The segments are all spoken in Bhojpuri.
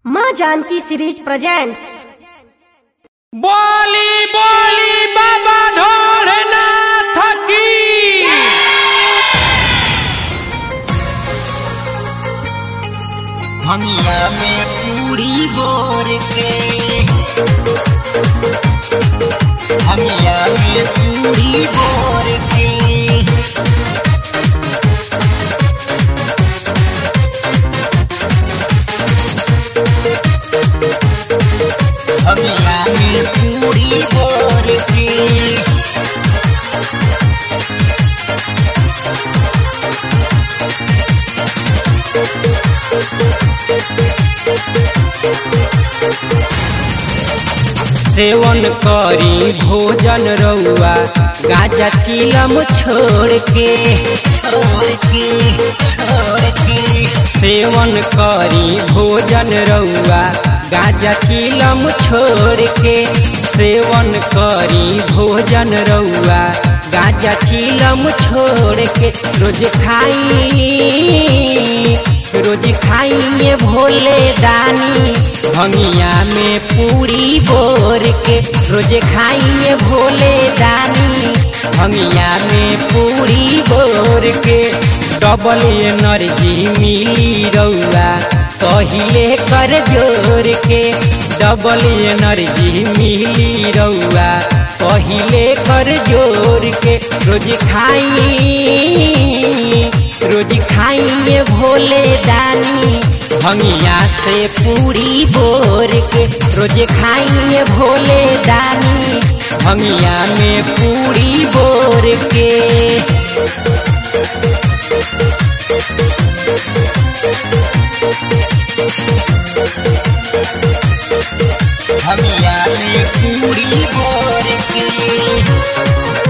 माँ जानकी सीरीज प्रेजेंट्स बोली बोली बाबा ढोलनाथ की हमिया में पूरी बोर के हमिया में पूरी बोर के हमिया में पूरी बोर के सेवन करी भोजन रउआ गाजा चिलम छोड़ के छोड़ के छोड़ के सेवन करी भोजन रउआ गाजा चिलम छोड़ के सेवन करी भोजन रउआ गाजा चिलम छोड़ के रोज खाई रोज खाइए भोले दानी भंगिया में पूरी बोर के रोज खाइए भोले दानी भंगिया में पूरी बोर के डबल एनर्जी मिली रउआ कहिले कर जोर के डबल एनर्जी मिली रउआ कहिले कर जोर के रोज खाई रोज खाइए भोले दानी भंगिया से पूरी बोर के रोज खाइए भोले दानी भंगिया में पूरी बोर के हमिया में पूरी बोर के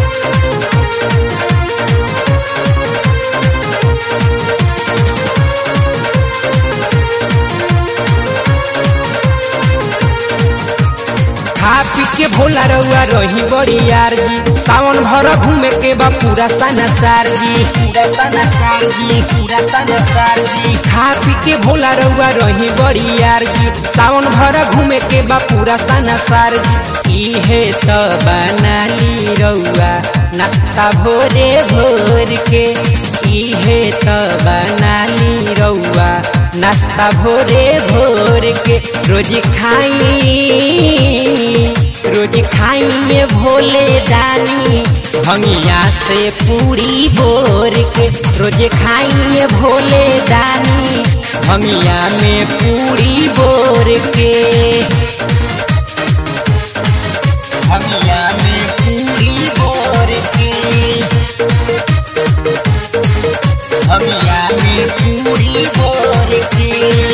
खा पी के भोला रउआ रही बड़ी यार जी सावन भर घूमे के बा पूरा सना सार जी पूरा सना सार जी पूरा सना सार जी खा पी के भोला रउआ रही बड़ी यार जी सावन भर घूमे के बा पूरा सना सार जी इहे त बनाली रउआ नाश्ता भोरे भोर के इहे त बनाली रउआ नाश्ता भोरे भोर के रोज खाई रोज खाइए भोले दानी भंगिया से पूरी बोर के रोज खाइए भोले दानी भंगिया में पूरी बोर के हमिया में पूरी बोर के हमिया में पूरी बोर के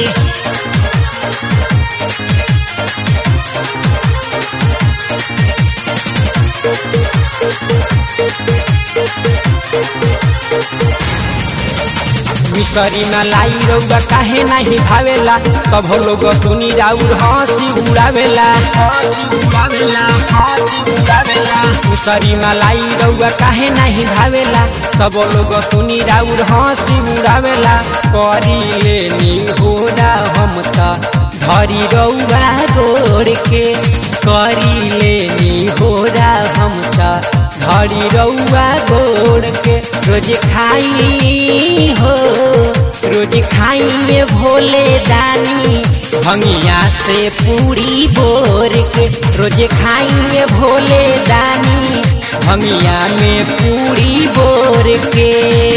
मिसरी न लाई रउआ काहे नहीं भावेला सब लोग सुनी राउर हंसी उड़ावेला हंसी उड़ावेला हंसी उड़ावेला मिसरी न लाई रउआ काहे नहीं भावेला सब लोग सुनी राउर हंसी उड़ावेला करी लेनी होरा हम त धरी रउआ गोड़ के करी लेनी होरा हम त धरी रउआ गोड़ के रोज खाई हो रोज खाइए भोले दानी भंगिया से पूरी बोर के रोज खाइए भोले दानी भंगिया में पूरी बोर के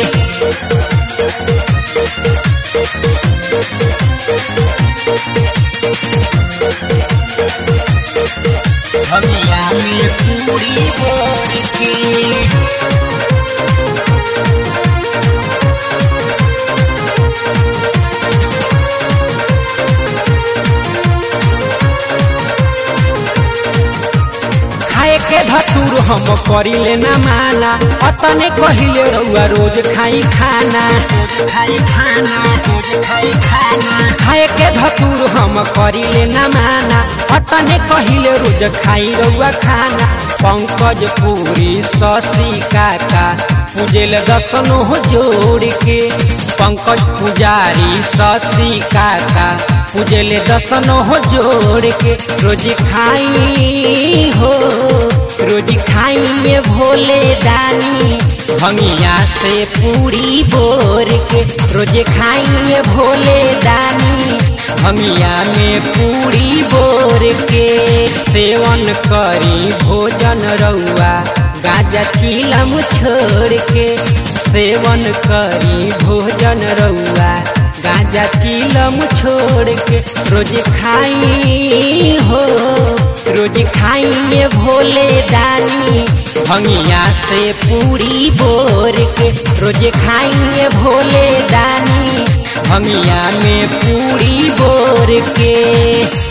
हमिया में पूरी बोर के खाए के धतूर हम करिले ना माना अतने कहिले रउआ रोज खाई खाना रोज खाई खाना रोज खाई खाना खाए के धतूर हम करिले ना माना अतने कहिले रोज खाई रउआ खाना पंकज पूरी शशि काका पूजेल दसनो हो जोड़ के पंकज पुजारी शशि काका पूजेले दसनो हो जोड़ के रोज खाई हो रोज खाइए भोले दानी भंगिया से पूरी बोर के रोज खाइए भोले दानी भंगिया में पूरी बोर के सेवन करी भोजन रउआ गाजा चिलम छोड़ के सेवन करी भोजन रउआ गाजा चिलम छोड़ के रोज खाई हो रोज खाइए भोले दानी भंगिया से पूरी बोर के रोज खाइए भोले दानी भंगिया में पूरी बोर के